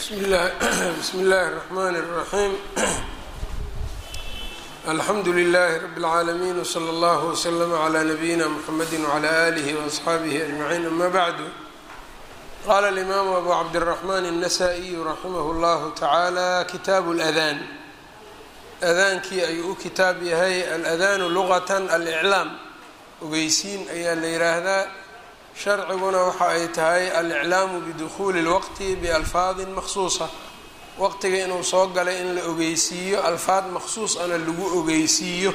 bsmi اllahi الرحmn الرaحيم alxamdu لlh رb العaalمين وslى اllه وslm عlى نbyina mحamedi وعlى آlih وأصxaabih أجمعين ama bعd qala الإmam أbu cabdالرحmn النsائي raximh اllah taعalى kitaaب الأdاn adaankii ayuu u kitaab yahay aladanu lugaة alإclaam ogeysiin ayaa la yiraahdaa sharciguna waxa ay tahay aliclaamu bidukhuuli اlwaqti bialfaadin maksuusa waqtiga inuu soo galay in la ogeysiiyo alfaad maksuus ana lagu ogeysiiyo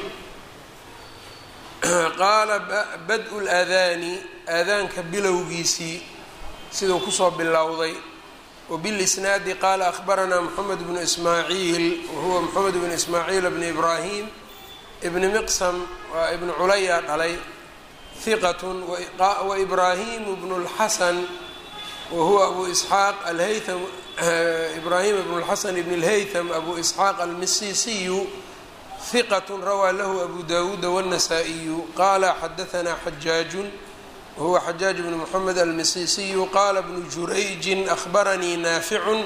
qaala bad-u ladaani aadaanka bilowgiisii siduu kusoo bilowday wbilisnaadi qaala ahbaranaa moxamed bnu ismaaciil wahuwa moxamed bnu ismaaciil bni ibraahim ibni miqsam waa ibnu culaya dhalay hiqat waibraahimu bnu اlxasan wahuwa abu isxaaq alhaytham ibraahim bnu اlxasan ibn اlhaytham abu isxaaq almisisiyu hiqat rawaa lahu abu dawuuda wالnasaa-iyu qaala xadahanaa xajaajun wahuwa xajaaj bnu moxamed almisisiyu qaala bnu jurayjin ahbaranii naaficun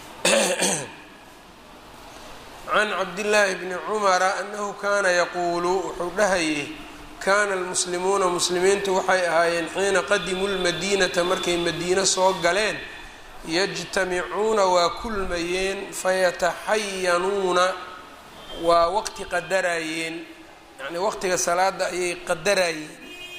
can cabdillaahi bni cumara anahu kaana yaquulu wuxuu dhahayay kaana almuslimuuna muslimiintu waxay ahaayeen xiina qadimuu lmadiinata markay madiino soo galeen yajtamicuuna waa kulmayeen fayataxayanuuna waa waqti qadarayeen yacni waqtiga salaada ayay qadarayeen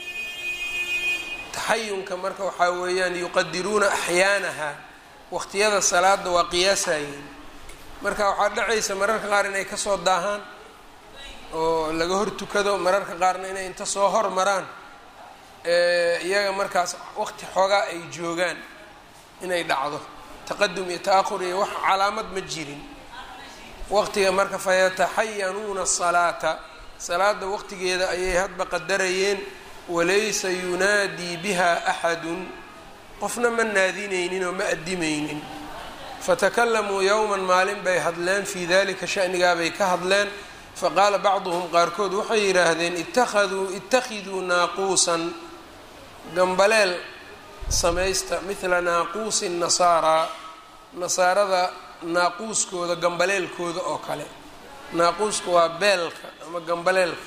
taxayunka marka waxaa weeyaan yuqadiruuna axyaanaha waqtiyada salaada waa qiyaasayeen marka waxaa dhacaysa mararka qaar inay kasoo daahaan oo laga hor tukado mararka qaarna inay inta soo hormaraan iyaga markaas waqti xoogaa ay joogaan inay dhacdo taqadum iyo ta-ahur iyo wax calaamad ma jirin waqtiga marka fayataxayanuuna asalaata salaada waqtigeeda ayay hadba qadarayeen walaysa yunaadii biha axadun qofna ma naadinaynin oo ma adimaynin fatakalamuu yowman maalin bay hadleen fii dalika shanigaabay ka hadleen faqaala bacduhum qaarkood waxay yidhaahdeen ittakhaduu ittakhiduu naaquusan gambaleel samaysta midla naaquusi nasaaraa nasaarada naaquuskooda gambaleelkooda oo kale naaquuska waa beelka ama gambaleelka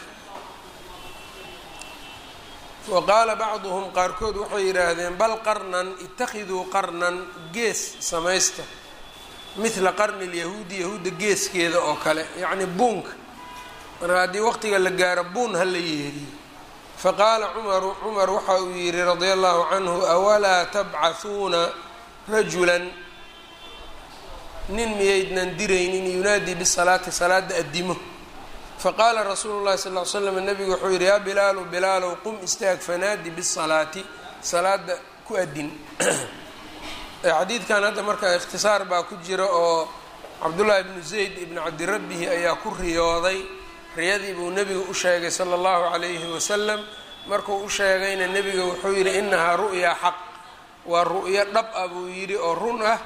wa qaala bacduhum qaarkood waxay yidhaahdeen bal qarnan ittakhiduu qarnan gees samaysta midla qarni lyahuudi yahuudda geeskeeda oo kale yacni buunka marka haddii waqtiga la gaaro buun ha la yeeriyo faqaala cumaru cumar waxa uu yidhi radia allahu canhu awalaa tabcahuuna rajulan nin miyaydnan diraynin yunaadii bisalaati salaada addimo faqaala rasuulu llahi sal ly slam nabigu wuxuu yidhi yaa bilaalu bilaalow qum istaag fanaadi bisalaati salaada ku adin xadiidkan hadda marka ikhtisaar baa ku jira oo cabdullaahi bnu zayd ibni cabdirabbihi ayaa ku riyooday riyadii buu nebiga u sheegay sala allahu calayhi wasalam markuu u sheegayna nebiga wuxuu yidhi inahaa ru'yaa xaq waa ru'yo dhab ah buu yidhi oo run ah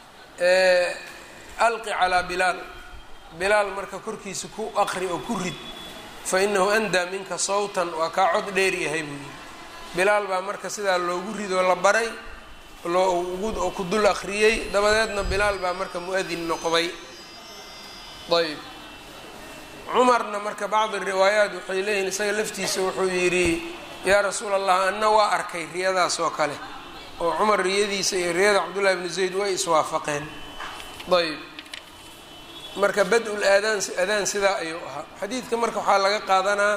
alqi calaa bilaal bilaal marka korkiisa ku aqri oo ku rid fa inahu andaa minka sawtan waa kaa cod dheer yahay buu yidhi bilaal baa marka sidaa loogu ridoo la baray loo ku dul aqriyey dabadeedna bilaal baa marka mu-adin noqday ayb cumarna marka bacdi riwaayaat waxay leeyihin isaga laftiisa wuxuu yidhi yaa rasuul allah anna waa arkay riyadaas oo kale oo cumar riyadiisa iyo riyada cabdullahi bnu zayd way iswaafaqeen ayb marka bad-ul aadaan adaan sidaa ayuu ahaa xadiidka marka waxaa laga qaadanaa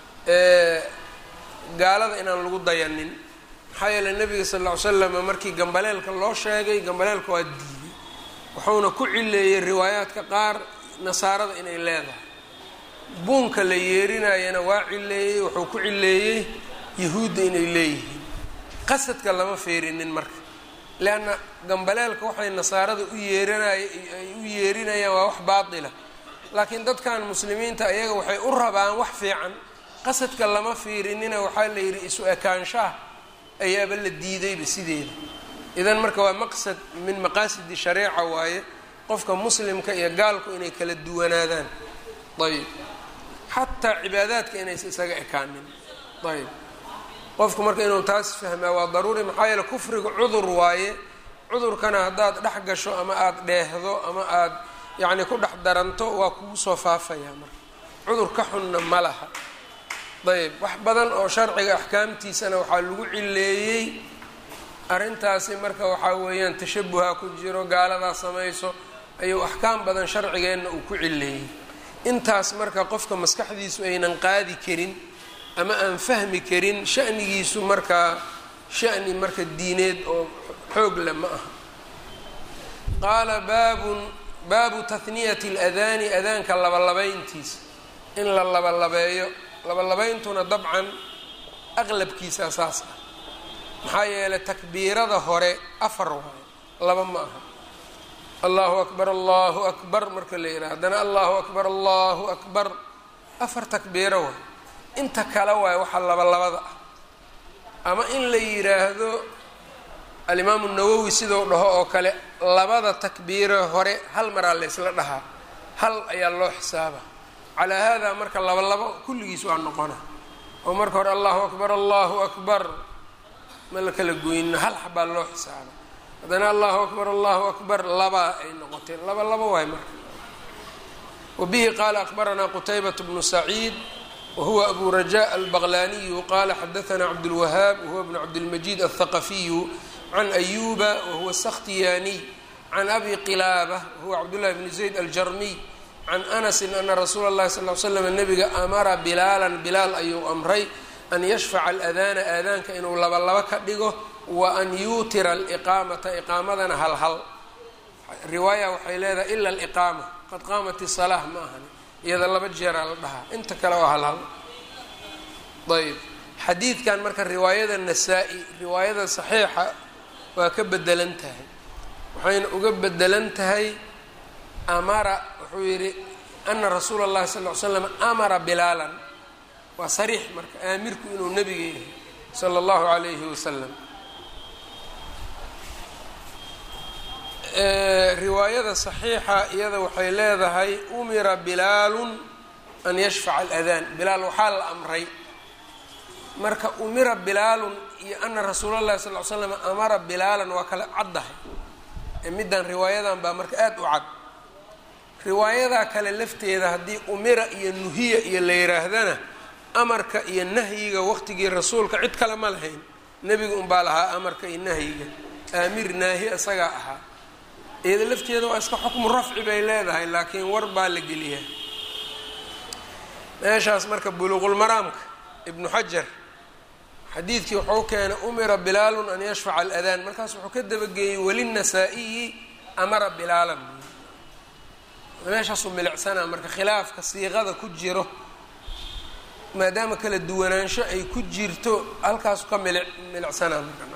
gaalada inaan lagu dayanin maxaa yeele nabiga sal ll ly slam markii gambaleelka loo sheegay gambaleelka waa diiday wuxuuna ku cileeyey riwaayaadka qaar nasaarada inay leedahay buunka la yeerinayana waa cileeyey wuxuu ku cileeyey yahuudda inay leeyihiin qasadka lama feerinin marka leanna gambaleelka waxay nasaarada u yeerinay ay u yeerinayaan waa wax baatila laakiin dadkan muslimiinta ayaga waxay u rabaan wax fiican qasadka lama fiirinina waxaa la yidhi isu ekaanshaha ayaaba la diidayba sideeda idan marka waa maqsad min maqaasidi shareeca waaye qofka muslimka iyo gaalku inay kala duwanaadaan ayb xataa cibaadaadka inaysa isaga ekaanin ayb qofku marka inuu taas fahmaa waa daruuri maxaa yeele kufriga cudur waaye cudurkana haddaad dhex gasho ama aada dheehdo ama aada yacni ku dhex daranto waa kugu soo faafayaa marka cudur ka xunna ma laha ayb wax badan oo sharciga axkaamtiisana waxaa lagu cileeyey arrintaasi marka waxaa weeyaan tashabuha ku jiro gaaladaa samayso ayuu axkaam badan sharcigeenna uu ku cileeyey intaas marka qofka maskaxdiisu aynan qaadi karin ama aan fahmi karin shanigiisu markaa shani marka diineed oo xoog le ma aha qaala baabun baabu tahniyati اladaani adaanka labalabayntiisa in la labalabeeyo labalabeyntuna dabcan aqlabkiisa saas ah maxaa yeelay takbiirada hore afar waayo laba ma aha allahu akbar allahu akbar marka la yidhaha haddana allahu akbar allahu akbar afar takbiiro waayo inta kale waayo waxaa labalabada ah ama in la yidhaahdo alimaamu nawowi sidau dhaho oo kale labada takbiiro hore hal maraa la ysla dhahaa hal ayaa loo xisaaba calaa haadaa marka laba labo kulligiis waa noqona oo marka hore allahu akbar allahu akbar ma la kala goyno hal xabaa loo xisaaba haddana allahu akbar allahu akbar labaa ay noqotee laba labo waay marka wabihi qaala akbaranaa qutaybat bnu saciid wahuwa abu raja albaqlaniyu qala xadaana cabdulwahaab wahuwa bnu cabdilmajid althaqafiyu can ayuba wahuwa sakhtiyaaniy can abi qilaaba wahuwa cabdullahi bni zayd aljarmiy can anasin ana rasuula اllahi sal l slam nabiga amara bilaalan bilaal ayuu amray an yashfaca aladaana aadaanka inuu labalaba ka dhigo wa an yuutira aliqaamata iqaamadana hal hal riwaaya waxay leedahay ila aliqaama qad qaamat isalaa ma ahani iyada laba jeeraa la dhahaa inta kale waa hal hal ayb xadiidkan marka riwaayada nasaa-i riwaayada saxiixa waa ka bedelan tahay waxayna uga bedelan tahay amara wuxuu yidhi ana rasuula اllahi sal ly slam amara bilaalan waa sariix marka aamirku inuu nebiga yahay sala اllahu alayhi wasalam riwaayada saxiixa iyada waxay leedahay umira bilaalun an yashfaca aladaan bilaal waxaa la amray marka umira bilaalun iyo ana rasuula llahi sal l slam amara bilaalan waa kala caddahay ee middan riwaayadan baa marka aada u cad riwaayadaa kale lafteeda haddii umira iyo nuhiya iyo la yiraahdana amarka iyo nahyiga waqtigii rasuulka cid kale ma lahayn nebiga unbaa lahaa amarka iyo nahyiga aamir naahi isagaa ahaa iyada lafteeda waa iska xukmu rafci bay leedahay laakiin war baa la geliyaa meeshaas marka buluuqulmaraamka ibnu xajar xadiidkii wuxuu keenay umira bilaalun an yashfaca aladaan markaas wuxuu ka dabageeyey welinasaa-iyi amara bilaalan meeshaasuu milicsanaa marka khilaafka siiqada ku jiro maadaama kala duwanaansho ay ku jirto halkaasu ka mili milicsanaa marka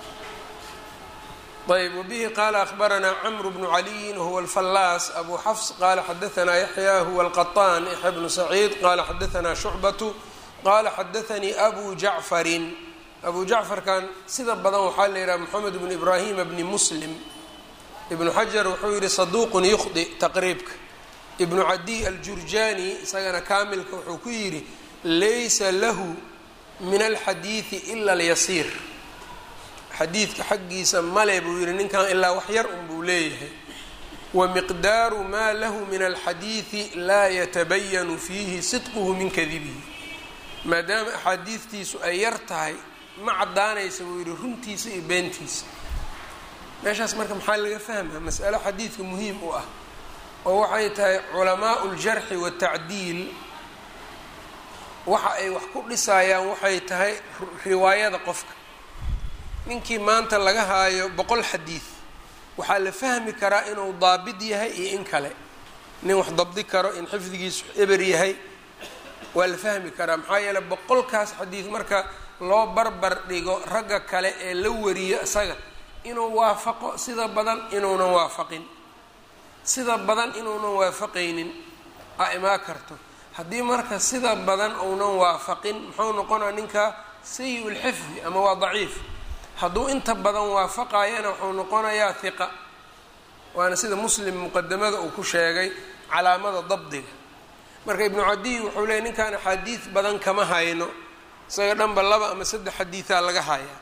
ayb wbihi qala akbaranaa cmr bnu caliyin huwa alfallaas abu xafs qala xadaanaa yaxya huwa alqaطaan yaxya bnu saciid qala xadaanaa shucbatu qala xadaanii abu jacfarin abu jacfarkan sida badan waxaa la yidhaha moxamed bnu ibrahima bni muslim ibnu xajar wuxuu yihi saduuqun yukhdi taqriibka ibnu cadiy aljurjani isagana kaamilka wuxuu ku yidhi laysa lahu min alxadiidi ila alyasiir xadiidka xaggiisa male buu yihi ninkan ilaa wax yar un buu leeyahay wa miqdaaru maa lahu min alxadiidi laa yatabayanu fiihi sidquhu min kadibihi maadaama axaadiidtiisu ay yar tahay ma caddaanaysa buu yihi runtiisa iyo beentiisa meeshaas marka maxaa laga fahmaa mas'alo xadiidka muhiim u ah oo waxay tahay culamaau ljarxi watacdiil waxa ay wax ku dhisayaan waxay tahay riwaayada qofka ninkii maanta laga haayo boqol xadiid waxaa la fahmi karaa inuu daabid yahay iyo in kale nin wax dabdi karo in xifdigiisu eber yahay waa la fahmi karaa maxaa yeeley boqolkaas xadiid marka loo barbar dhigo ragga kale ee la wariyo isaga inuu waafaqo sida badan inuunan waafaqin sida badan inuunan waafaqaynin a imaa karto haddii marka sida badan uunan waafaqin muxuu noqonaa ninka sayi lxifdi ama waa daciif hadduu inta badan waafaqayana wuxuu noqonayaa hiqa waana sida muslim muqadamada uu ku sheegay calaamada dabdiga marka ibnu cadiy wuxuu leeyay ninkan axaadiid badan kama hayno isaga dhanba laba ama saddex xadiidaa laga hayaa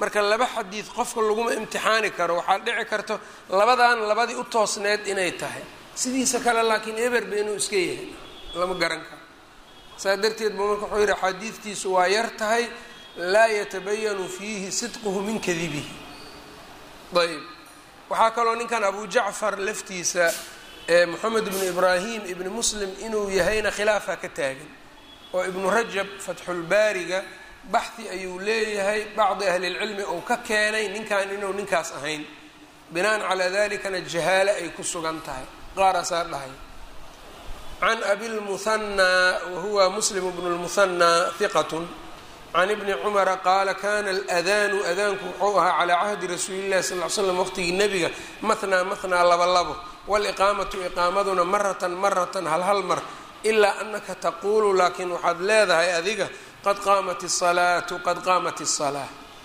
marka laba xadiid qofka laguma imtixaani karo waxaa dhici karto labadan labadii u toosneed inay tahay sidiisa kale laakiin eberba inuu iska yahay lama garan karo saa darteed buu marka wuxuu yihi axaadiidtiisu waa yar tahay laa yatabayanu fiihi sidquhu min kadibihi ayb waxaa kaloo ninkan abu jacfar laftiisa moxamed ibnu ibraahim ibni muslim inuu yahayna khilaafa ka taagan oo ibnu rajab fatxulbaariga baxhi ayuu leeyahay bacdi ahlilcilmi uu ka keenay ninkan inuu ninkaas ahayn binaan calaa dalikana jahaale ay ku sugan tahay qaaraasaa dhahay can abilmuhanaa wahuwa muslim bnu lmuhanaa hiqatun can ibni cumara qaala kana aladaanu adaanku wuxuu ahaa calaa cahdi rasuuli llahi sal l slam waqtigii nebiga mathnaa mathnaa laba labo waliqaamatu iqaamaduna maratan maratan hal hal mar ilaa anaka taquulu laakiin waxaad leedahay adiga qad qaamat isalaatu qad qaamat isalaa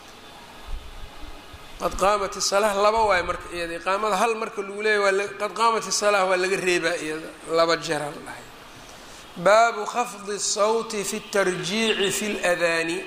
qad qaamat isalaa laba waay marka iyada iqaamada hal marka lagu leeyahy qad qaamat isalaa waa laga reebaa iyada laba jeera la dhahay baabu khafdi sawti fi tarjiici fi ladaani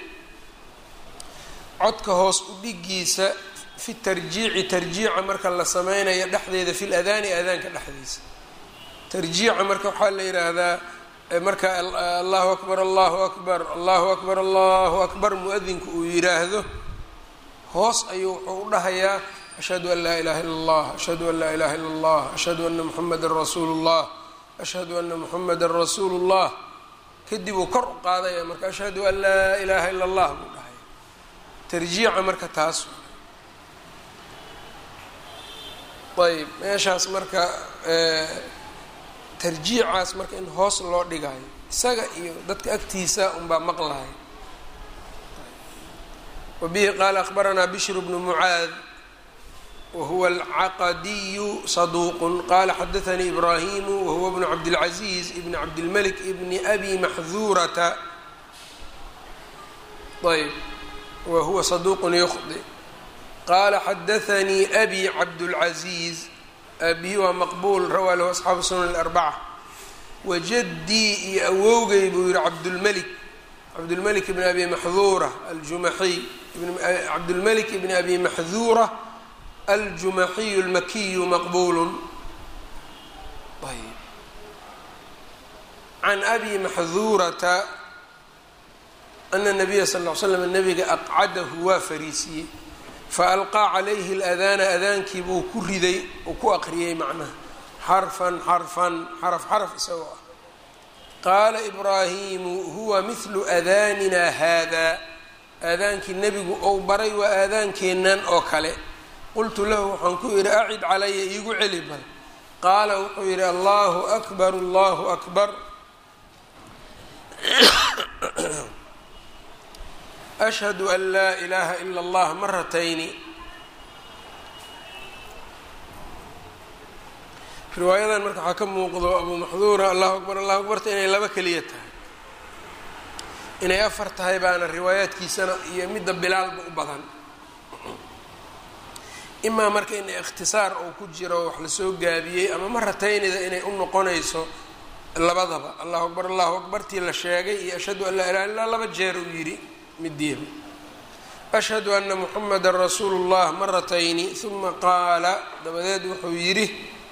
codka hoos u dhigiisa fi tarjiici tarjiica marka la sameynayo dhexdeeda fi ladaani adaanka dhexdiisa tarjiica marka waxaa la yidhaahdaa marka allahu akbar allahu akbar allahu akbar allahu akbar mu-adinku uu yidhaahdo hoos ayuu wuxuu u dhahayaa ashhadu an laa ilaha illa allah ashhadu an laa ilaha illa allah ashhadu ana muxamadan rasuulu llah ashhadu ana muxamadan rasuulu llah kadib uu kor u qaadaya marka ashhadu an laa ilaha illa allah buu dhahaya tarjiica marka taas ayb meeshaas marka tarjiicaas marka in hoos loo dhigayo isaga iyo dadka agtiisa unbaa maqlahay wabihi qaala akhbaranaa bishr bnu mucaad wahuwa alcaqadiyu saduuq qala xadaanii ibrahimu wahuwa bnu cabdilcaziiz ibni cabdilmalik ibni abi maxduurata ayb wa huwa saduuqun yukhdi qaala xadaanii abi cabdulcaziiz abihi waa maqbuul rawaa lahu asxaabu sunan alarbaca wajaddii iyo awowgay buu yihi cabdulmelik cabdulmelik ibn abi maxduura aljumaxiy cabdulmelik ibn abi maxduura aljumaxiyu lmakiyu maqbuulun ayb can abi maxduurata ana nabiya sal ll l slam nabiga aqcadahu waa fariisiyey faalqaa calayhi aladaana adaankii buu ku riday uu ku aqriyey macnaha xarfan xarfan xaraf xaraf isagoo ah qaala ibraahimu huwa mihlu aadaanina haadaa aadaankii nebigu ou baray waa aadaankeennan oo kale qultu lahu waxaan ku yidhi acid calaya iigu celi bal qaala wuxuu yidhi allahu akbar allahu akbar ashhadu an laa ilaaha ila allah maratayni riwaayadan marka waxaa ka muuqdo abu maxduura allahu akbar allahu akbarta inay laba keliya tahay inay afar tahay baana riwaayaadkiisana iyo midda bilaalba u badan imaa marka in ikhtisaar uu ku jiro wax lasoo gaabiyey ama marataynida inay u noqonayso labadaba allahu akbar allahu akbartii la sheegay iyo ashhadu an laa ilaha illa laba jeer uu yidhi midiiba ashhadu ana muxamada rasuulu llah maratayni uma qaala dabadeed wuxuu yidhi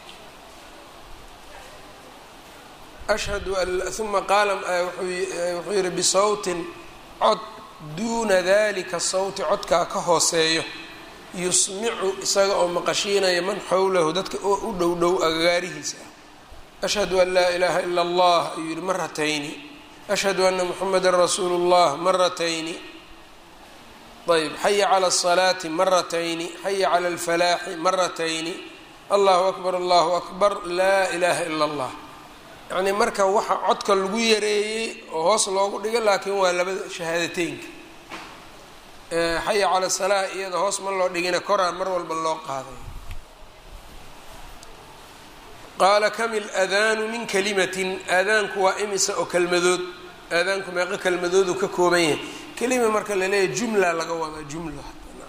ashhadu uma qaala wuxuu yihi bisawtin cod duuna dalika sawti codkaa ka hooseeyo yusmicu isaga oo maqashiinaya man xowlahu dadka oo u dhow dhow agagaarihiisa ashhadu an laa ilaaha ila allah ayuu yihi maratayni ashhadu ana muxamada rasuulu llah maratayni ayb xaya cala asalaati maratayni xaya cala alfalaaxi maratayni allahu akbar allahu akbar laa ilaha ila allah yacnii marka waxa codka lagu yareeyey oo hoos loogu dhigo laakiin waa labada shahaadateynka xaya cala salaa iyada hoos ma loo dhigina koraa mar walba loo qaaday qaala kamil aadaanu min kalimatin aadaanku waa imisa oo kelmadood aadaanku meeqo kelmadooduu ka kooban yahay kelima marka la leeyahay jumla laga wadaa jumla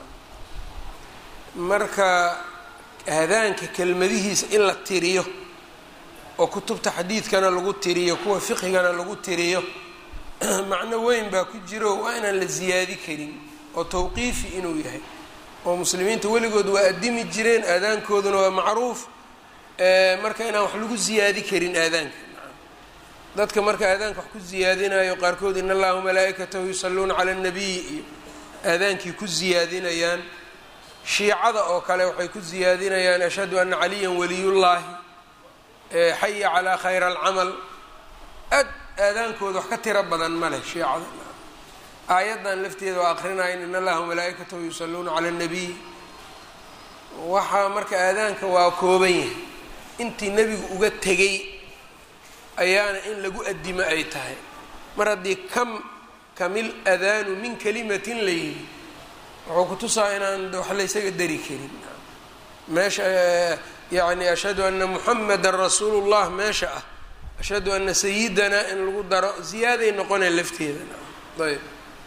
marka aadaanka kelmadihiisa in la tiriyo oo kutubta xadiidkana lagu tiriyo kuwa fiqhigana lagu tiriyo macno weyn baa ku jiro waa inaan la ziyaadi karin oo tawqiifi inuu yahay oo muslimiinta weligood waa addimi jireen aadaankooduna waa macruuf marka inaan wax lagu ziyaadi karin aadaanka dadka marka aadaanka wax ku ziyaadinayo qaarkood in allaha wamalaa'ikatahu yusalluuna cala annabiy iyo aadaankii ku ziyaadinayaan shiicada oo kale waxay ku ziyaadinayaan ashhadu ana caliyan waliyullaahi xaya calaa khayra alcamal aad aadaankooda wax ka tiro badan ma leh shiicada aayaddan lafteeda waa akrinayan in allaha wamalaa'ikatahu yusalluuna cala annabiy waxaa marka aadaanka waa kooban yahay intii nebigu uga tegay ayaana in lagu addimo ay tahay mar haddii kam kamil adaanu min kalimatin la yidhi wuxuu ku tusaa inaan wax laysaga dari karin meesha yacni ashhadu ana muxamedan rasuulu llah meesha ah ashhadu ana sayidana in lagu daro ziyaaday noqonee lafteeda ayb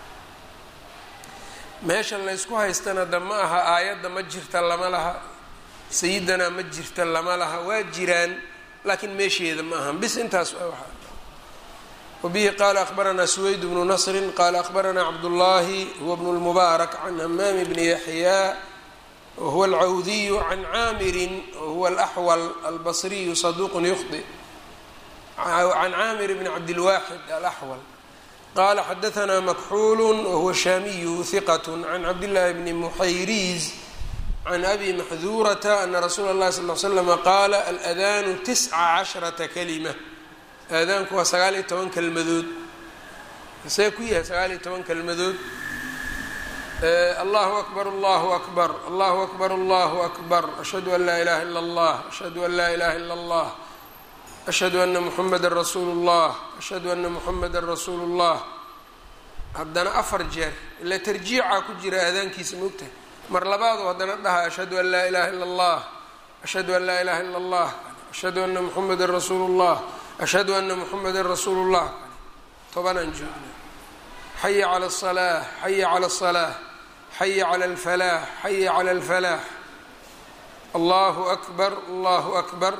meesha laysku haystana da ma aha aayadda ma jirta lama laha sayidana ma jirta lama laha waa jiraan laakiin meesheeda ma ahan bis intaas wabihi qaala akhbaranaa suweyd bnu nasrin qaala akhbaranaa cabdullaahi huwa bnu lmubaarak can hamaami bni yaxyaa wahuwa alcawdiyu can caamirin wahuwa alaxwal albasriyu saduuqun yukhdi can caamir bni cabdilwaaxid alaxwal qala xadaanaa makxuulu wahuwa shaamiyu hiqat can cabdillaahi bni muxayriiz can abi maxduurata ana rasuula اllahi sal l slama qaala aladaanu tisca casharata kalima aadaanku waa sagaal iyo toban kelmadood see ku yahay sagaal iyo toban kelmadood allahu akbar allahu akbar allahu akbar allahu akbar ashhadu an laa ilaha ila اllah ashhadu an laa ilaha ila اllah ashhadu ana muxameda rasuulu اllah ashhadu ana muxameda rasuulu اllah haddana afar jeer ila tarjiicaa ku jira aadaankiisa moogtahay mar labaadu haddana dhaha ashhadu an laa ilaha ila اllah ashhadu an laa ilaha ila اllah ashhadu ana muxameda rasuulu اllah ashhadu ana muxameda rasuulu اllah tobanaan joogna xaya cala الصalaaة xaya cala الصalaaة xaya cala اlfalaax xaya cala اlfalaax allahu akbar allahu akbar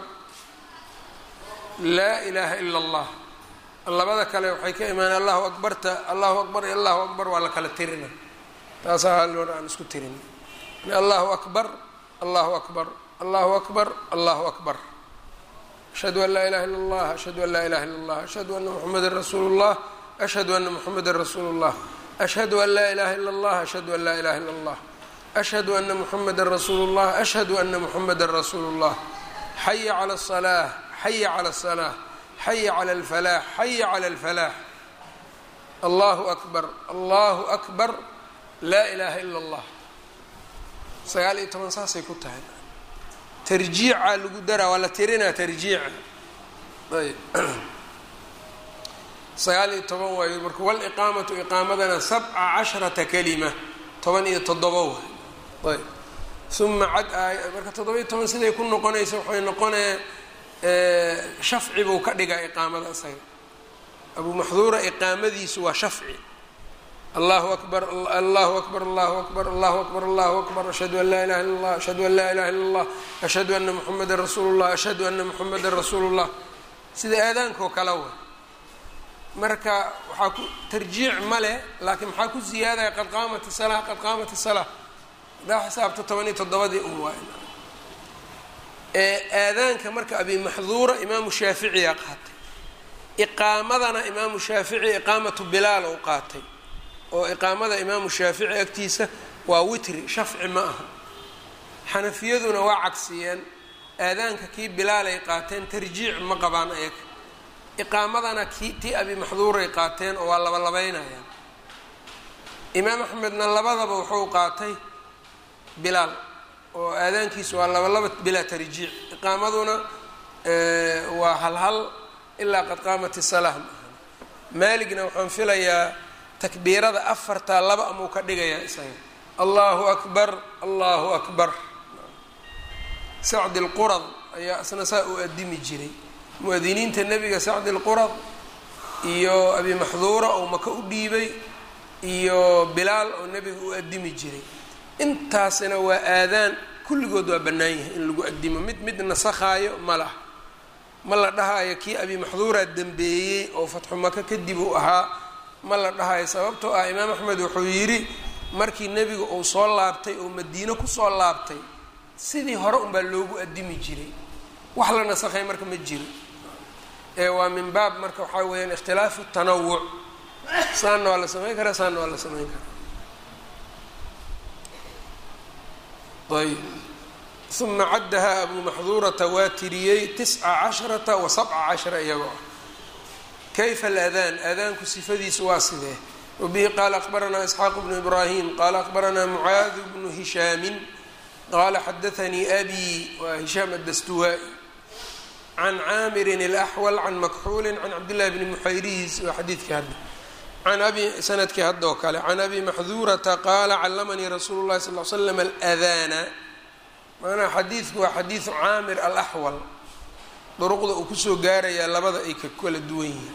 laa ilaha ila اllah labada kale waxay ka imaanay allahu akbarta allahu akbar iyo allahu akbar waa la kala tirina taasaa haloor aan isku tirin allahu akbar allahu akbar allahu akbar allahu akbar ashhadu an laa ilaha illa اllah ashhadu an laa ilaha illa اllah ashhadu ana muxameda rasuulu اllah ashhadu ana muxameda rasuulu اllah ashhadu an laa ilaha illa اllah ashhadu an laa ilaha illa اllah ashhadu ana muxameda rasuulu اllah ashhadu ana muxameda rasuulu اllah xaya cala الصalaaة xaya cala الصalaaة xaya cala اlfalaax xaya cala اlfalaax allahu akbar allahu akbar laa ilaha ila اllah sagaal iyo toban saasay ku tahay tarjiicaa lagu daraa waa la tirinaa tarjiica ayb sagaal iyo toban waayo marka waliqaamatu iqaamadana sabca casharata kalima toban iyo toddoba waay ayb uma cad aay marka toddoba iyo toban siday ku noqonaysa waxay noqonee shafci buu ka dhigaa iqaamada isaga abu maxduura iqaamadiisu waa shafci allahu akbar allahu akbar allahu akbar allahu akbar allahu akbar ashhadu an laa ilaha illa allah ashhadu an laa ilaha illa allah ashhadu ana muxameda rasuulu llah ashhadu ana muxameda rasuulu llah sida aadaanka oo kale wa marka waxaa ku tarjiic ma leh laakiin maxaa ku ziyaadaya qad qaamat salaa qad qaamat salaa hadaa xisaabta toban iyo toddobadii un waay aadaanka marka abi maxduura imaamu shaaficiyaa qaatay iqaamadana imaamu shaafici iqaamatu bilaal ou qaatay oo iqaamada imaamu shaafici agtiisa waa witri shafci ma aha xanafiyaduna waa cagsiyeen aadaanka kii bilaalay qaateen tarjiic ma qabaan ayaga iqaamadana kii tii abi maxduuray qaateen oo waa labalabeynayaan imaam axmedna labadaba wuxuu qaatay bilaal oo aadaankiisu waa labalaba bilaa tarjiic iqaamaduna waa halhal ilaa qad qaamat isalah ma aha maaligna waxaan filayaa takbiirada afartaa laba amuu ka dhigayaa isaga allahu akbar allahu akbar sacdi lqurad ayaa isna saa u adimi jiray mu-adiniinta nebiga sacdi lqurad iyo abi maxduura oo maka u dhiibay iyo bilaal oo nebiga u adimi jiray intaasina waa aadaan kulligood waa bannaan yahay in lagu adimo mid mid nasakhaayo ma laha ma la dhahayo kii abi maxduuraa dembeeyey oo fatxu maka kadib uu ahaa ma la dhahayo sababtoo ah imaam axmed wuxuu yidhi markii nebiga uu soo laabtay oo madiino kusoo laabtay sidii hore unbaa loogu addimi jiray wax la nasakhay marka ma jiro ee waa min baab marka waxaa weeyaan ikhtilaafu tanawuc saanna waa la samayn karaa saanna waa la samayn karaa ayb uma caddahaa abuu maxduurata waa tiriyey tisca casharata wa sabca cashara iyagoo ah kayfa aladaan aadaanku sifadiisu waa sidee wabihi qaala aqbaranaa isxaaq bnu ibraahim qaala aqbaranaa mucaad bnu hishaamin qaala xadaanii abi waa hishaam addastuwaa-i can caamirin alaxwal can makxuulin can cabdillahi bni muxayriis waa xadiidkii hadda can abi sanadkii hadda oo kale can abi maxduurata qaala callamanii rasuulu llahi sal l slam aladaana maanaa xadiidku waa xadiidu caamir alaxwal duruqda uu kusoo gaarayaa labada ay ka kala duwan yihiin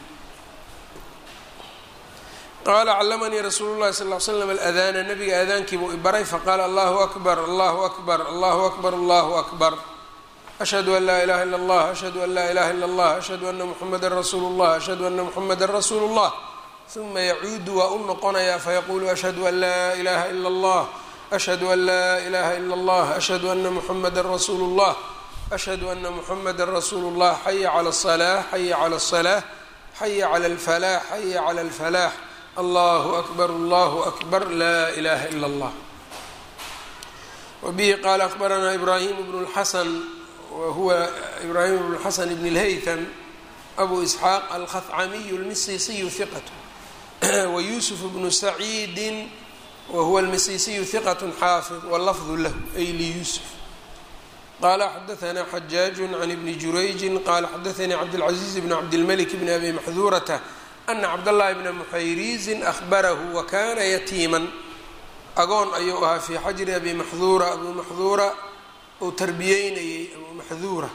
qaala callamanii rasuulu llahi sal l slam aladaana nabiga aadaankiibuu ibaray faqaala allahu akbar allahu akbar allahu akbar allahu akbar ashhadu an laa ilaha illa allah ashhadu an laa ilaha illa allah ashhadu ana muxamada rasuulu llah ashhadu ana muxamada rasuulu llah uma yacuudu waa u noqonayaa fayaquulu ashhadu an laa ilaha ila allah ashhadu an laa ilaha ila allah ashhadu ana muxamada rasuulu llah ashhadu ana muxamada rasuulu llah xaya cala asalaax xaya cala asalaax xaya cala alfalaax xaya cala alfalaax allahu akbar allahu akbar laa ilaha ila allah wabihi qaala akbaranaa ibraahim bnu lxasan wahuwa ibraahim bnu lxasan bn lhaytam abu isxaaq alkhacamiyu lmisisiyu hiqat wayusuf bnu saciidi wahuwa almisisiyu hiqat xaafid wlafdu lahu ay liyusuf qala xadaanaa xajaaju can ibni jurayji qala xadaanii cabdاlcaziiz bn cabdilmalik bn abi maxduurata ana cabdاllahi bna muxayriizin ahbarahu wakana yatiiman agoon ayuu ahaa fii xajri abi maxduura abu maxduura uu tarbiyeynayey abu maxduura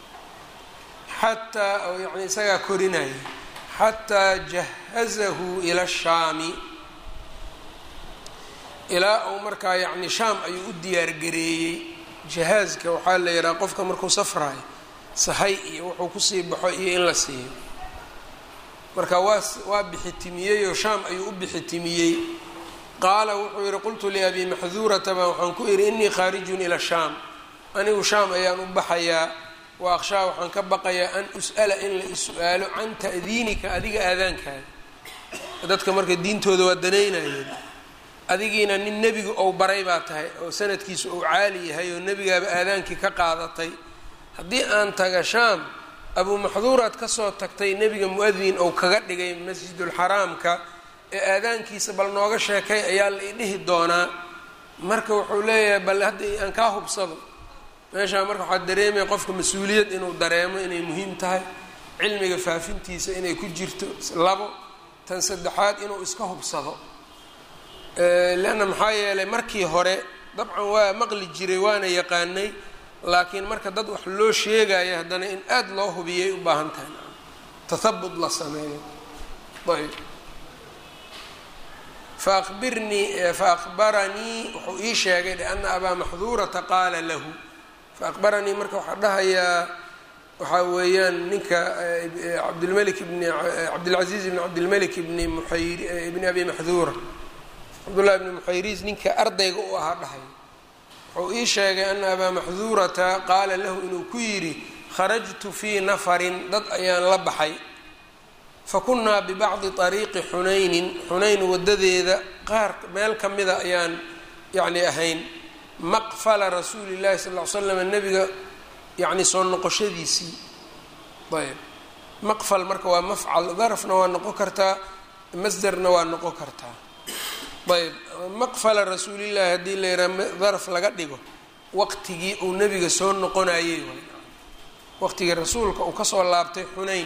xataa yani isagaa korinayay xataa jahazahu ila shaami ilaa uu markaa yani shaam ayuu u diyaargareeyey jahaaska waxaa la yidhaha qofka markuu safraayo sahay iyo wuxuu kusii baxo iyo in la siiyo marka waa waa bixitimiyey oo shaam ayuu u bixitimiyey qaala wuxuu yihi qultu liabi maxduurata baa waxaan ku idhi inii khaarijun ila shaam anigu shaam ayaan u baxayaa wa akhshaa waxaan ka baqayaa an us'ala in la is-su-aalo can ta'diinika adiga aadaankaada dadka marka diintooda waa danaynayeen adigiina nin nebiga ou baray baa tahay oo sanadkiisu ou caali yahay oo nebigaaba aadaankii ka qaadatay haddii aan taga shaam abuu maxduuraad kasoo tagtay nebiga mu-adin ou kaga dhigay masjidulxaraamka ee aadaankiisa bal nooga sheekay ayaa la idhihi doonaa marka wuxuu leeyahay bal hadda aan kaa hubsado meeshaa marka waxaa dareemaya qofka mas-uuliyad inuu dareemo inay muhiim tahay cilmiga faafintiisa inay ku jirto labo tan saddexaad inuu iska hubsado leanna maxaa yeelay markii hore dabcan waa maqli jiray waana yaqaanay laakiin marka dad wax loo sheegayo haddana in aada loo hubiyay u baahan tahay tahabut la sameeyo ayb faabirnii faakbaranii wuxuu ii sheegay liana abaa maxduurata qaala lahu faakbaranii marka waxaa dhahayaa waxaa weeyaan ninka cabdilmalik bni cabdilcaziiz bni cabdilmalik bni muxayr bni abi maxduura cabdullahi bni muxayriis ninka ardayga u ahaa dhahay wuxuu ii sheegay ana abaa maxduurata qaala lahu inuu ku yidhi kharajtu fii nafarin dad ayaan la baxay fakunnaa bibacdi ariiqi xunaynin xunayn wadadeeda qaar meel ka mida ayaan yacni ahayn maqfala rasuuli llahi sal ll ly slam nebiga yacni soo noqoshadiisii ayb maqfal marka waa mafcal darafna waa noqon kartaa masderna waa noqon kartaa ayb maqfala rasuulillahi haddii la yidhaha daraf laga dhigo waqtigii uu nebiga soo noqonayey waqtigii rasuulka uu kasoo laabtay xunayn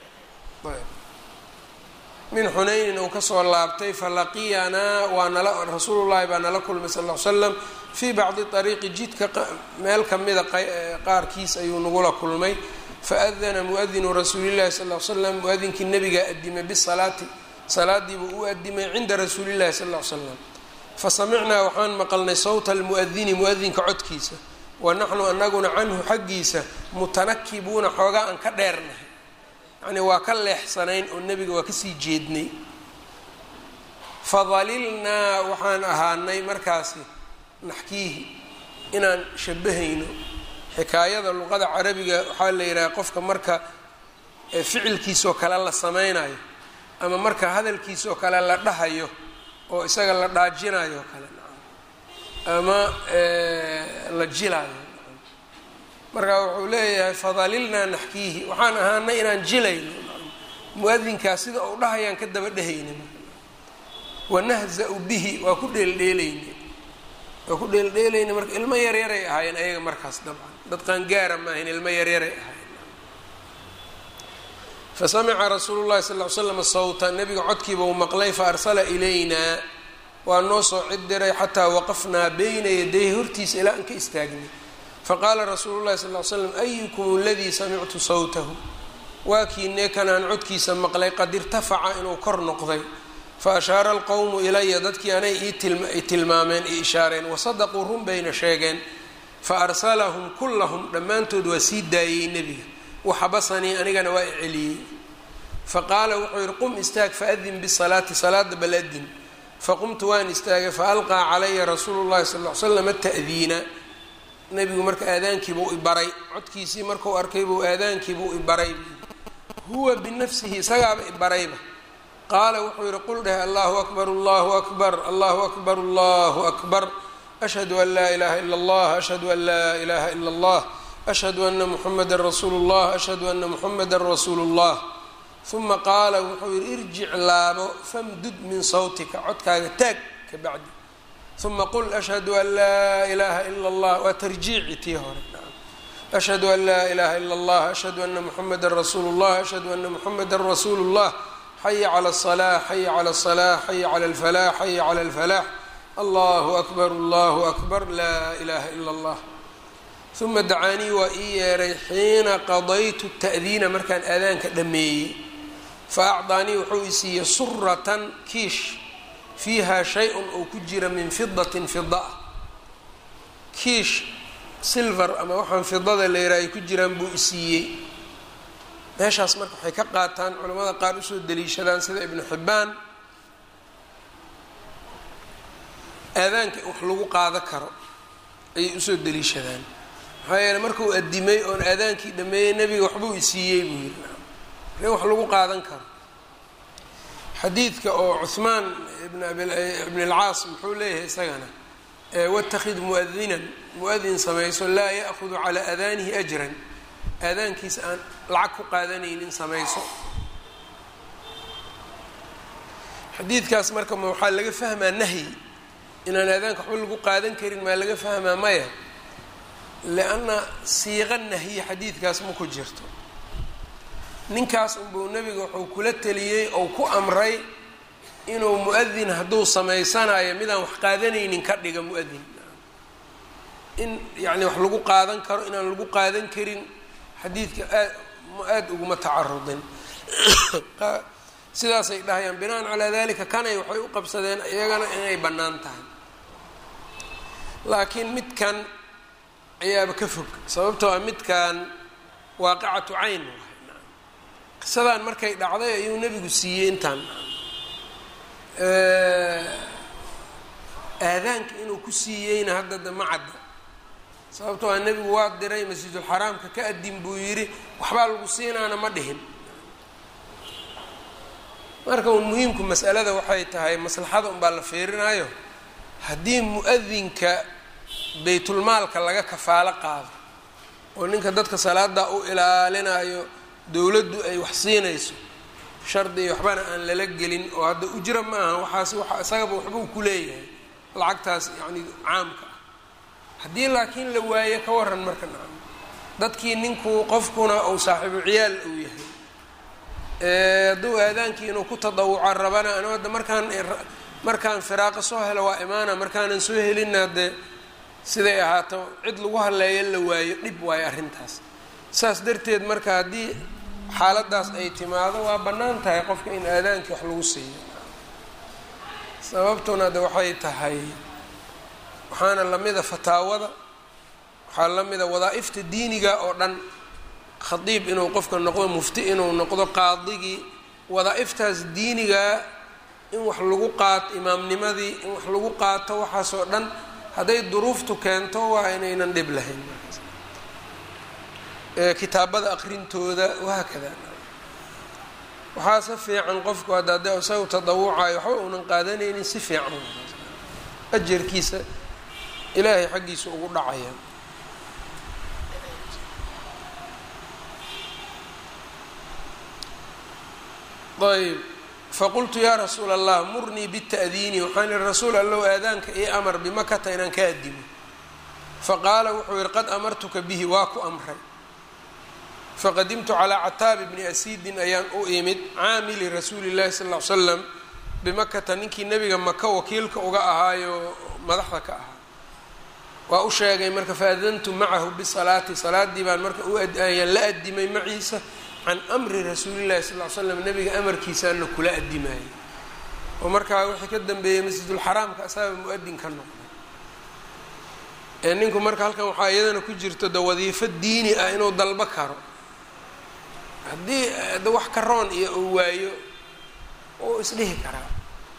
min xunaynin uu kasoo laabtay falaqiyanaa waa nala rasuulullahi baa nala kulmay sal l slam fii bacdi ariiqi jidka meel kamida qaarkiis ayuu nagula kulmay faadana muadinu rasuulillahi sal l slam muadinkii nabigaa adimay bisalaati salaadiibuu u adimay cinda rasuulillahi sal l slam fasamicnaa waxaan maqalnay sawta almuadini muadinka codkiisa wa naxnu anaguna canhu xaggiisa mutanakibuuna xoogaa aan ka dheernahay yacni waa ka leexsanayn oo nebiga waa kasii jeednay fadalilnaa waxaan ahaanay markaasi naxkiihi inaan shabahayno xikaayada luqada carabiga waxaa la yidhaha qofka marka ficilkiisoo kale la sameynayo ama marka hadalkiisoo kale la dhahayo oo isaga la dhaajinayo kale ama la jilaayo marka wuxuu leeyahay fadalilnaa naxkiihi waxaan ahaanay inaan jilayno mu-adinkaas sida uu dhahayaan ka daba dhehayna wanahza-u bihi waa ku dheeldheelayna waa ku dheeldheelayna marka ilmo yaryaray ahaayeen ayaga markaas dabcan dad qaangaara ma ahayn ilmo yaryaray ahaayeen fasamica rasuulu llahi sal ly slam sawta nabiga codkiiba uu maqlay faarsala ilaynaa waa noo soo cid diray xataa waqafnaa bayna yadayhi hortiisa ilaa aan ka istaagnay faqaala rasuulu llahi sal ly slam ayukum aladii samictu sawtahu waa kiinee kanaan codkiisa maqlay qad irtafaca inuu kor noqday fa ashaara alqowmu ilaya dadkii anay ii tilmaameen ii ishaareen wasadaquu run bayna sheegeen fa arsalahum kullahum dhammaantood waa sii daayey nebiga waxabasanii anigana waa i celiyey faqaala wuxuu yihi qum istaag faadin bisalaati salaada bal adin faqumtu waan istaagay faalqaa calaya rasuulu llahi sal l slam ta'diina nebigu marka aadaankiibuu ibaray codkiisii markuu arkaybuu aadaankiibuu ibaray huwa binafsihi isagaaba ibarayba qaala wuxuu yihi qul dheh allahu akbar allahu akbar allahu akbar allahu akbar ashhadu an laa ilaha ila allah ashhadu an laa ilaha ila allah ashhadu ana muxameda rasuulu llah ashhadu ana muxameda rasuulu llah uma qaala wuxuu yihi irjic laabo famdud min sawtika codkaaga taag ka bacdi uma qul ashhadu an laa ilaha ila allah waa tarjiici tii hore ashhadu an laa ilaha ila allah ashhadu ana muxameda rasuulu llah ashhadu ana muxameda rasuulu llah xaya cala aلصalaax xaya cala aلصalaax xaya cala alfalaax xaya cala alfalaax allahu akbar allahu akbar laa ilaha ila allah uma dacaanii waa ii yeeray xiina qadaytu ta'diina markaan aadaanka dhameeyey fa acdaanii wuxuu i siiyey suratan kiish fiiha shay-un oo ku jira min fidatin fida ah kiish silver ama waxaan fidada la yiraha ay ku jiraan buu i siiyey meeshaas marka waxay ka qaataan culamada qaar usoo daliishadaan sida ibnu xibbaan aadaanka wax lagu qaado karo ayay usoo daliishadaan maxaa yeele markuu adimay oon aadaankii dhameeyey nebiga waxbuu i siiyey buu yidhi in wax lagu qaadan karo xadiidka oo cuhmaan ibn ibn alcaas muxuu leeyahay isagana watakid muadinan mu-adin samayso laa ya'hudu calaa aadaanihi ajran aadaankiisa aan lacag ku qaadanaynin samayso xadiidkaas marka ma waxaa laga fahmaa nahyi inaan aadaanka waxba lagu qaadan karin maa laga fahmaa maya lianna siiqa nahyi xadiidkaas ma ku jirto ninkaas unbuu nebiga wuxuu kula teliyey ou ku amray inuu mu-adin hadduu samaysanayo midaan wax qaadanaynin ka dhiga mu-adin in yacni wax lagu qaadan karo inaan lagu qaadan karin xadiidka aad aada uguma tacarudin sidaasay dhahayaan binaan calaa dalika kanay waxay u qabsadeen iyagana inay bannaan tahay laakiin midkan ayaaba ka fog sababtoo ah midkan waaqicatu cayn qisadan markay dhacday ayuu nebigu siiyey intaan aadaanka inuu ku siiyeyna hadda de ma cadda sababtoo ah nebigu waa diray masjidulxaraamka ka adin buu yidhi waxbaa lagu siinaana ma dhihin marka un muhiimku masalada waxay tahay maslaxada unbaa la fiirinayo haddii mu-adinka baytulmaalka laga kafaalo qaado oo ninka dadka salaada u ilaalinayo dowladdu ay wax siinayso shardi iyo waxbana aan lala gelin oo hadda ujro ma aha waxaas wa isagaba waxbuu ku leeyahay lacagtaas yacni caamka ah haddii laakiin la waayo ka waran marka nacam dadkii ninkuu qofkuna uu saaxiibu ciyaal uu yahay hadduu aadaankii inuu ku tadawuca rabana anu hadda markaan markaan firaaqo soo helo waa imaana markaanan soo helinna dee siday ahaato cid lagu haleeyo la waayo dhib waayo arrintaas saas darteed marka haddii xaaladaas ay timaado waa bannaan tahay qofka in aadaankii wax lagu siiyo sababtuna de waxay tahay waxaana lamida fataawada waxaa lamida wadaa-ifta diiniga oo dhan khadiib inuu qofka noqdo mufti inuu noqdo qaadigii wadaa-iftaas diiniga in wax lagu qaato imaamnimadii in wax lagu qaato waxaasoo dhan hadday duruuftu keento waa inaynan dhib lahayn kitaabada aqrintooda wahaakada waxaase fiican qofku hadda hadee isagu tadawucayo waxba uunan qaadanaynin si fiican ajarkiisa ilaahay xaggiisa ugu dhacaya ayb faqultu yaa rasuula allah murnii bita'diini waxaan ihi rasuul allow aadaanka io amar bimakata inaan ka adimo faqaala wuxuu yihi qad amartuka bihi waa ku amray faqadimtu calaa cataabi bni asiidin ayaan u imid caamili rasuuli llahi sal ll ly slam bimakata ninkii nebiga maka wakiilka uga ahaayo madaxda ka ahaa waa u sheegay marka faadantu macahu bisalaati salaadii baan marka ayaan la adimay maciisa can amri rasuulillahi sal ly slam nebiga amarkiisaana kula adimayay oo markaa wixii ka dambeeyey masjidulxaraamka asaaba mu-adin ka noqday ee ninku marka halkan waxaa iyadana ku jirto de wadiifo diini ah inuu dalbo karo haddii de wax karoon iyo uu waayo uu isdhihi karaa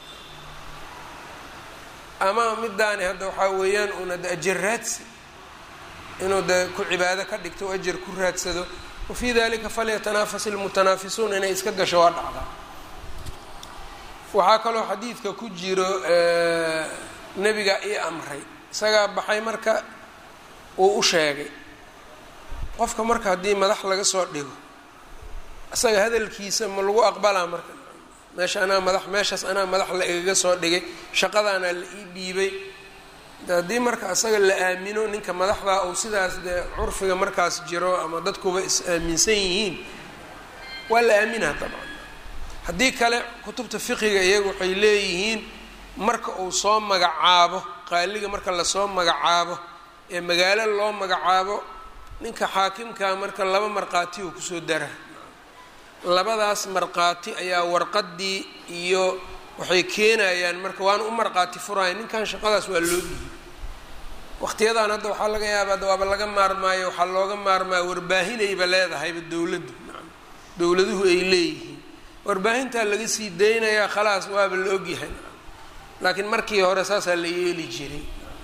ama midaani hadda waxaa weeyaan uuna de ajar raadsi inuu de ku cibaado ka dhigto o ajar ku raadsado wafii dalika falyatanaafas ilmutanaafisuun inay iska gasho waa dhacdaa waxaa kaloo xadiidka ku jiro nebiga ii amray isagaa baxay marka uu u sheegay qofka marka haddii madax laga soo dhigo isaga hadalkiisa ma lagu aqbalaa marka meesha anaa madax meeshaas anaa madax la igaga soo dhigay shaqadaanaa la ii dhiibay haddii marka isaga la aamino ninka madaxdaa uu sidaas dee curfiga markaas jiro ama dadkuba is aaminsan yihiin waa la aaminaa dabcan haddii kale kutubta fiqiga iyagu waxay leeyihiin marka uu soo magacaabo qaaliga marka lasoo magacaabo ee magaalo loo magacaabo ninka xaakimkaa marka laba markhaati uu kusoo dara labadaas markhaati ayaa warqadii iyo waxay keenayaan marka waana u markhaati furaya ninkan shaqadaas waa loo dhiibay waqtiyadan hadda waxaa laga yaabaa da waaba laga maarmaayo waxaa looga maarmaya warbaahinayba leedahayba dowladdu dowladuhu ay leeyihiin warbaahintaa laga sii daynayaa khalaas waaba la ogyahay laakiin markii hore saasaa la yeeli jiray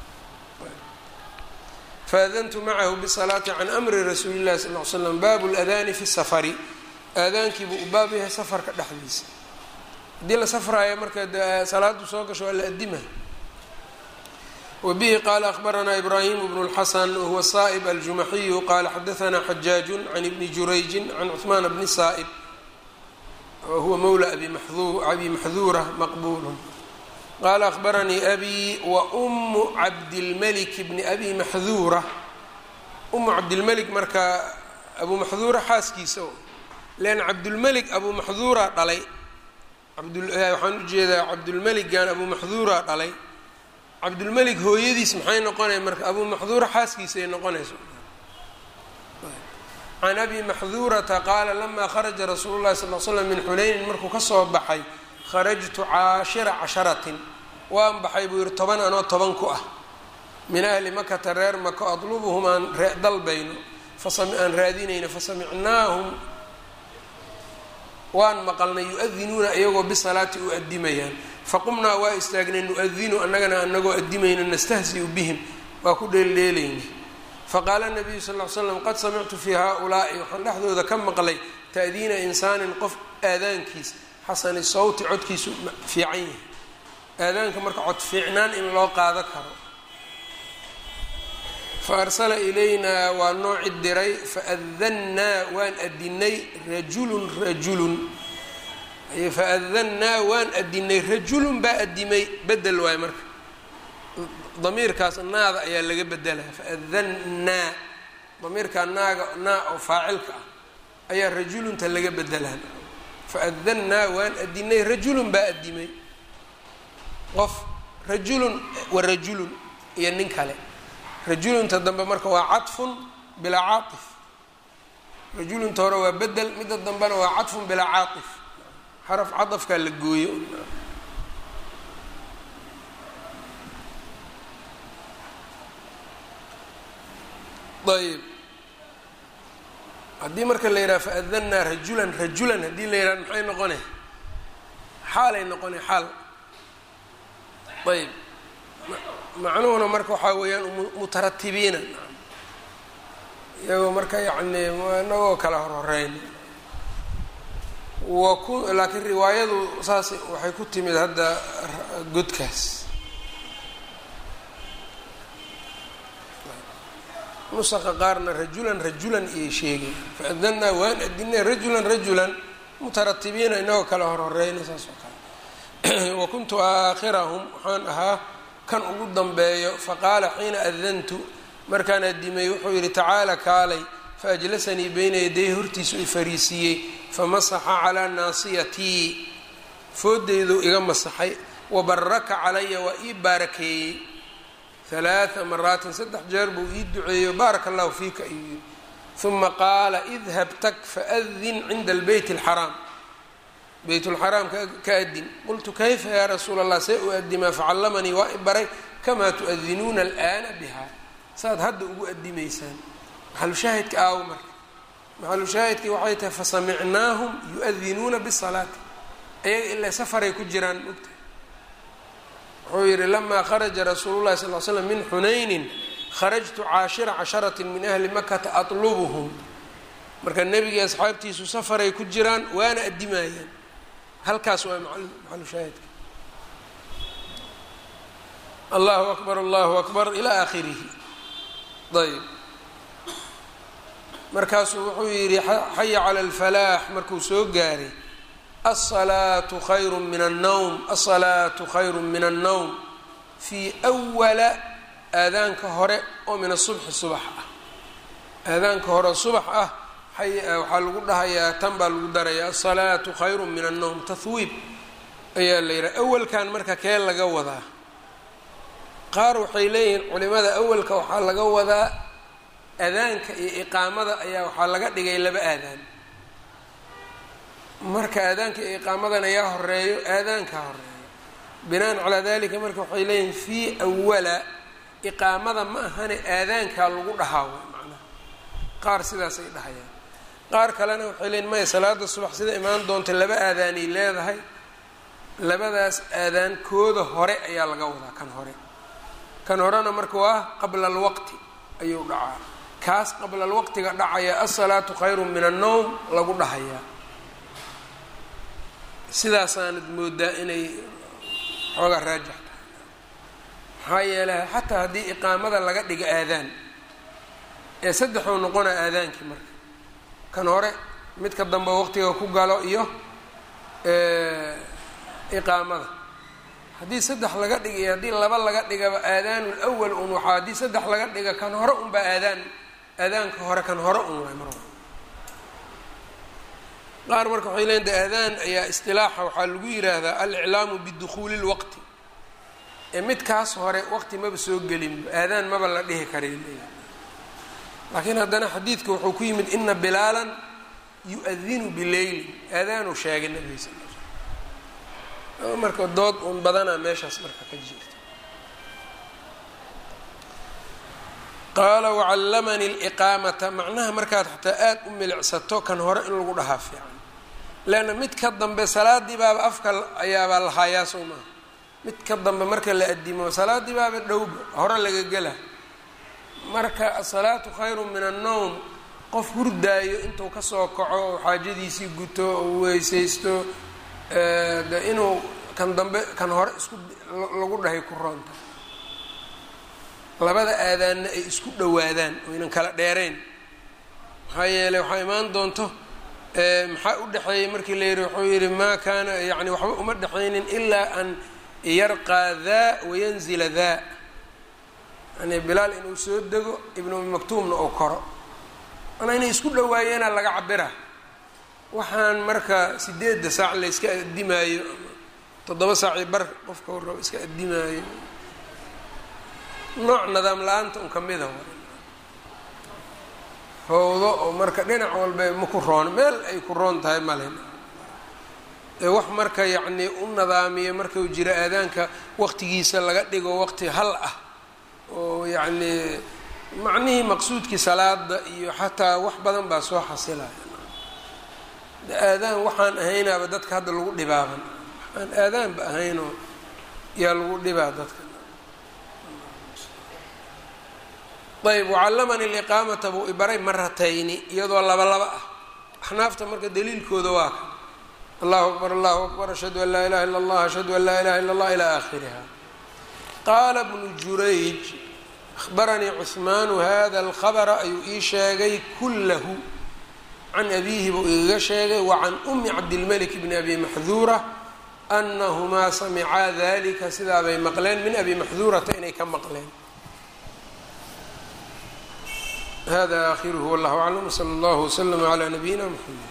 faadantu macahu bisalaati can amri rasuuli llahi sal ly slam baabu ladaani fi safari aadaankiibuu u baab yahay safarka dhexdiisa haddii la safraayo marka salaadu soo gasho waa la adima wbihi qala akhbaranaa ibrahim bnu اlxasan wahuwa saa'b aljumaxiyu qala xadaanaa xajaaju can ibni jurayji can cuثmaan bni saa'b wahuwa mawla abi maxduura maqbul qala akhbaranii abi wa umu cabdilmalik bni abi maxduura umu cabdilmelik marka abu maxduura xaaskiisa lean cabdulmelik abu maxduura dhalay waxaan ujeedaa cabdulmeligan abu maxduura dhalay cabdulmelik hooyadiis maxay noqonaya marka abu maxduura xaaskiisay noqonayso can abi maxduurata qaala lamaa kharaja rasuulu llahi sal l slam min xunaynin markuu kasoo baxay kharajtu caashira casharatin waan baxay buu yihi toban anoo toban ku ah min ahli makata reer mako adlubuhum aan dalbayno aan raadinayno fasamicnaahum waan maqalnay yu-adinuuna iyagoo bisalaati u adimayaan faqumnaa waa istaagnay nu-adinu annagana anagoo adimayno nastahziu bihim waa ku dheeldheelayna faqaala nabiyu sal ly slam qad samictu fii haa-ulaa'i waxaan dhexdooda ka maqlay ta'diina insaanin qof aadaankiis xasani sawti codkiisu fiican yahay aadaanka marka cod fiicnaan in loo qaado karo fa arsala ilaynaa waa noo cid diray faadannaa waan adinay rajulun rajulun faadannaa waan adinay rajulun baa adimay bedel waayo marka damiirkaas naada ayaa laga bedelaya faadannaa damiirkaa naaga naa oo faacilka ah ayaa rajulunta laga bedelaa faadannaa waan adinay rajulun baa adimay qof rajulun wa rajulun iyo nin kale rajulunta dambe marka waa cadfun bilaa caatif rajulunta hore waa bedel midda dambena waa cadfun bilaa caatif xaraf cadafkaa la gooyo ayb haddii marka la yidhaha faadannaa rajulan rajulan haddii la yidhaha maxay noqone xaalay noqona xaal ayb macnuhuna marka waxaa weeyaan mutaratibiina iyagoo marka yacni inagoo kala horhoreyn waku laakiin riwaayadu saas waxay ku timid hadda godkaas nusaqa qaarna rajulan rajulan iyay sheegay faadannaa waan adinay rajulan rajulan mutaratibiina inagoo kala horhoreyna saas oo kale wa kuntu aakhirahum waxaan ahaa kan ugu dambeeyo faqaala xiina adantu markaan adimay wuxuu yidhi tacaala kaalay faajlasanii beyna yaday hortiisu i fariisiiyey famasaxa calaa naasiyatii foodeydu iga masaxay wabaraka calaya waa ii baarakeeyey halaaa maraatin saddex jeer buu ii duceeyo baaraka allahu fiika ayuu yidhi uma qaala idhab tag faadin cinda albeyt alxaraam beyt lxaraam ka adin qultu kayfa yaa rasuula allah see u adimaa facallamanii waa i baray kamaa tuadinuuna alana biha saaad hadda ugu adimaysaan maxalushaahidka aawo marka maxalushaahidkii waxay tahay fasamicnaahum yu-adinuuna bisalaati ayaga ilaa safaray ku jiraan mogta wuxuu yihi lamaa kharaja rasuulu llahi sal l slam min xunaynin kharajtu caashira casharati min ahli makata atlubuhum marka nebigii asxaabtiisu safaray ku jiraan waana adimayaan halkaas waa maxalushaahidka allahu akbar allahu akbar ilaa aakhirihi ayb markaasuu wuxuu yidhi xaya cala alfalaax markuu soo gaaray alsalaatu khayru min annowm alsalaatu khayru min annowm fii awala aadaanka hore oo min asubxi subax ah aadaanka hore subax ah waxaa lagu dhahayaa tan baa lagu darayaa alsalaatu khayru min annowm tahwiib ayaa la yidhaha awalkan marka kee laga wadaa qaar waxay leeyihiin culimada awalka waxaa laga wadaa aadaanka iyo iqaamada ayaa waxaa laga dhigay laba aadaan marka aadaanka iyo iqaamadan ayaa horeeyo aadaanka horeeyo binaan calaa dalika marka waxay leeyihiin fii awala iqaamada ma ahane aadaankaa lagu dhahaa way macnaha qaar sidaasay dhahayaan qaar kalena waxay leeyihin maya salaada subax sida imaan doonta laba aadaanay leedahay labadaas aadaan kooda hore ayaa laga wadaa kan hore kan horena marka waa qabla alwaqti ayuu dhacaa kaas qabla alwaqtiga dhacaya asalaatu khayru min annowm lagu dhahayaa sidaasaanad moodaa inay xoogaa raajix tahay maxaa yeelay xataa haddii iqaamada laga dhigo aadaan ee saddexuu noqonaa aadaankii marka kan hore midka dambe waqtiga ku galo iyo iqaamada haddii saddex laga dhiga iyo haddii laba laga dhigaba aadaanu lwal un waxaa haddii saddex laga dhiga kan hore unbaa aadaan aadaanka hore kan hore un waay mar qaar marka waxay leeyiin de aadaan ayaa istilaaxa waxaa lagu yiraahdaa aliclaamu bidukhuuli lwaqti ee midkaas hore waqti maba soo gelin aadaan maba la dhihi karay laakiin haddana xadiidka wuxuu ku yimid ina bilaalan yu-adinu bileylin aadaanu sheegay nabiga sal l marka dood un badanaa meeshaas marka ka jirta qaala wacallamanii liqaamata macnaha markaad xataa aada u milicsato kan hore in lagu dhahaa fiican leanna mid ka dambe salaadii baaba afka ayaabaa lahaayaa soo maaha mid ka dambe marka la adimo salaadii baaba dhowba hore laga gela marka asalaatu khayru min annowm qof hurdaayo intuu kasoo kaco oo xaajadiisii guto oo weysaysto de inuu kan dambe kan hore isku lagu dhahay ku roonta labada aadaanna ay isku dhowaadaan oo ynan kala dheerayn maxaa yeeley waxaa imaan doonto maxaa u dhexeeyey markii la yidhi wuxuu yidhi maa kaana yani waxba uma dhexaynin ilaa an yarqaa daa wayanzila daa yani bilaal inuu soo dego ibnu umi maktuumna oo koro manaa inay isku dhowaayeena laga cabira waxaan marka sideedda saac la iska addimaayo toddoba saacii bar qofka warraba iska addimaayo nooc nidaam la-aanta un kamida howdo oo marka dhinac walba ma ku roon meel ay ku roon tahay malen ee wax marka yacnii u nidaamiyo markau jiro aadaanka waqtigiisa laga dhigo waqti hal ah oo yacnii macnihii maqsuudkii salaada iyo xataa wax badan baa soo xasilaya aadaan waxaan ahaynaaba dadka hadda lagu dhibaaban aan aadaanba ahaynoo yaa lagu dhibaa dadka ayb wacallamanii liqaamata buu ibaray maratayni iyadoo laba laba ah axnaafta marka daliilkooda waa ka allahu akbar allahu akbar ashhadu an laa ilaha illa allah ashhadu an laa ilaha illa allah ilaa aakhiriha qaala bnu jurayj ahbaranii cuhmaanu hada alkhabra ayuu ii sheegay kullahu can abiihi buu igaga sheegay wacan umi cabdilmalik bni abi maxduura anahumaa samicaa dalika sidaabay maqleen min abi maxduurata inay ka maqleen hada akhiruhu wallahu aclam wsala allahu wslama calaa nabiyina mxamed